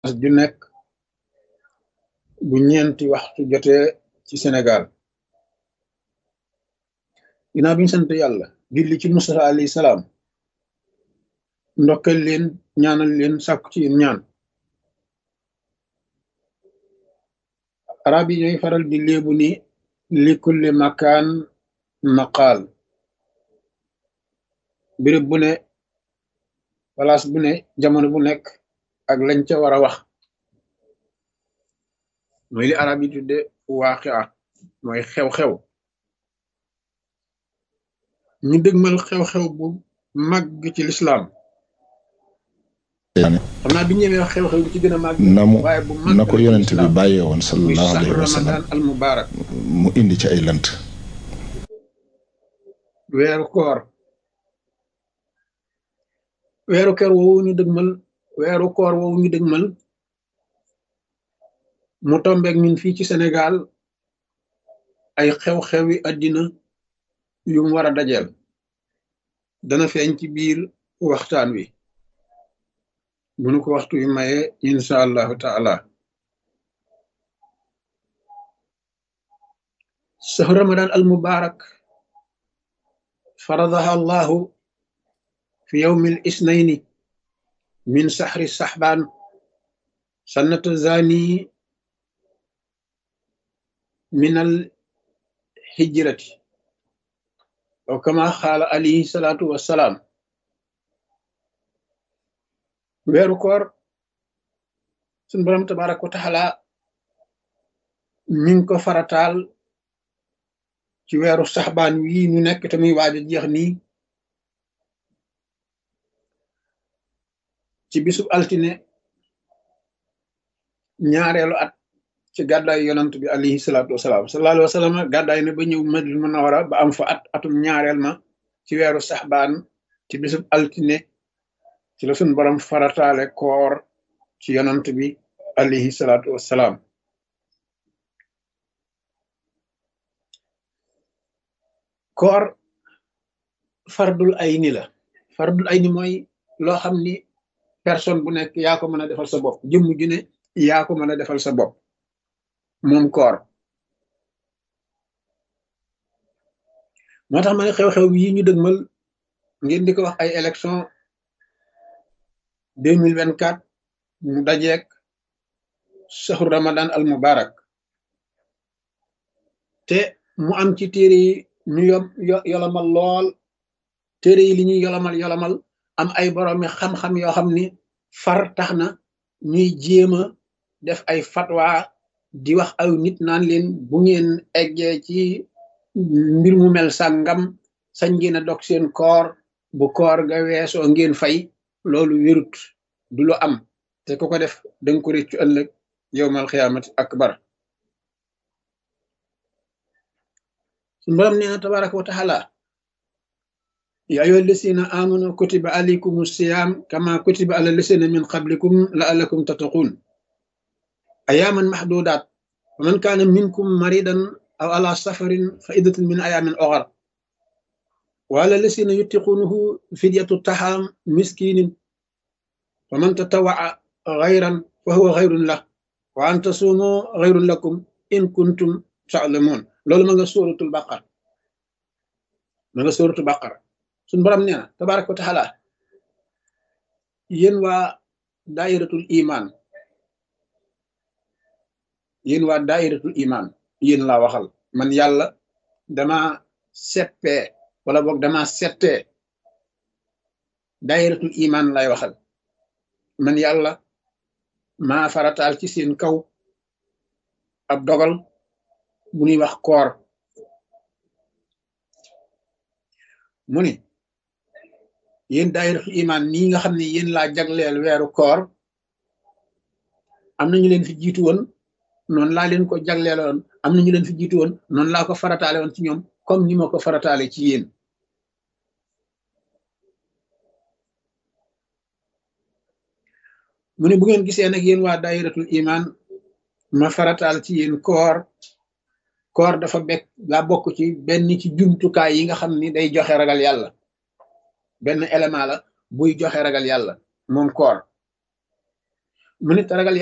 ju nekk bu ñeenti waxtu jotee ci Sénégal ginnaaw bi ñu sant yàlla julli ci Mustafa alayhi salaam ndokkal leen ñaanal leen sàkku ci yéen ñaan arab yi ñooy faral di léebu ni li kulli makaan maqaal béréb bu ne place bu ne jamono bu nekk ak lañ ca war a wax mooy li arab yi tudde waaqia mooy xew-xew ñu dëgmal xew-xew bu màgg ci lislaam xam naa bi ñëwee wax xew-xew bi ci gën a màgg na mu waaye bu màgg na ko yonent bi bàyyee woon muy sallallahu sax alayhi wa sallam ramadan al mubarak mu indi ci ay lënt weeru koor weeru koor woowu ñu dëgmal weeru koor woowu ñu dëgmal mu tombeek ñun fii ci Sénégal ay xew-xewi àddina yu mu war a dajeel dana feeñ ci biir waxtaan wi bu nu ko waxtu wi maye insha allahu taala sahru ramadan al mubarak faradaha allahu fi yawmi al isnaini min sahri sahban sannata zani min al hijrati aw kama xaala alayhi salaatu wassalaam weeru koor suñ borom tabaraka wa taala mi ngi ko farataal ci weeru saxbaan wii ñu nekk te muy waaj a jeex nii ci bisub altine ñaareelu at ci gàddaay yonant bi alayhi salaatu wasalaam sallallahu alayhi wa sallam gàddaay na ba ñëw Madina Munawara ba am fa at atum ñaareel ma ci weeru saxbaan ci bisub altine ci la suñ borom farataale koor ci yonant bi alayhi salaatu wasalaam koor fardul ayni la fardul ayni mooy loo xam ni personne bu nekk yaa ko mën a defal sa bopp jëmm ju ne yaa ko mën a defal sa bopp moom koor moo tax ma ne xew-xew yi ñu dëgmal ngeen di ko wax ay élection deux mille vingt quatre mu dajeek saxru ramadan al mubarak te mu am ci téere yi ñu yom yo- yolomal lool téere yi li ñuy yolomal yolomal am ay boroomi xam-xam yoo xam ni far tax na ñuy jéem a def ay fatwa di wax aw nit naan leen bu ngeen eggee ci mbir mu mel sàngam sañ ngeen a dog seen koor bu koor ga weesoo ngeen fay loolu wérut du lu am te ku ko def danga ko réccu ëllëg yowmal xiyaamati akbar suñu borom nee na tabaraka wa taala ya ayyuha alladina amanu kutiba alaykum siyam kama kutiba ala lasina min qablikum la'allakum tattaqun ayaman mahdudat wa man kana minkum maridan aw ala safarin fa iddatun min ayamin ukhar wa ala lasina yutiqunahu fidyatu taham miskinin wa man tatawaa ghayran fa huwa ghayrun lah wa an tasumu ghayrun lakum in kuntum ta'lamun loolu ma nga suratul baqara ma nga suratul baqara suñu borom nee na tabaraka wa taala yéen waa daayiratul iman yéen waa daayiratul iman yéen laa waxal man yàlla dama seppee wala boog dama settee daayiratul iman lay waxal man yàlla maa farataal ci seen kaw ab dogal bu ñuy wax koor mu ni yéen daayiratul iman nii nga xam ne yéen laa jagleel weeru koor am na ñu leen fi jiitu woon noonu laa leen ko jagleeloon am na ñu leen fi jiitu woon noonu laa ko farataale woon ci ñoom comme ni ma ko farataale ci yéen mu ne bu ngeen gisee nag yéen waa daayiratul iman ma farataal ci yéen koor koor dafa bekk daa bokk ci benn ci jumtukaay yi nga xam ni day joxe ragal yàlla benn élément la buy joxe ragal yàlla moom koor mu nit ragal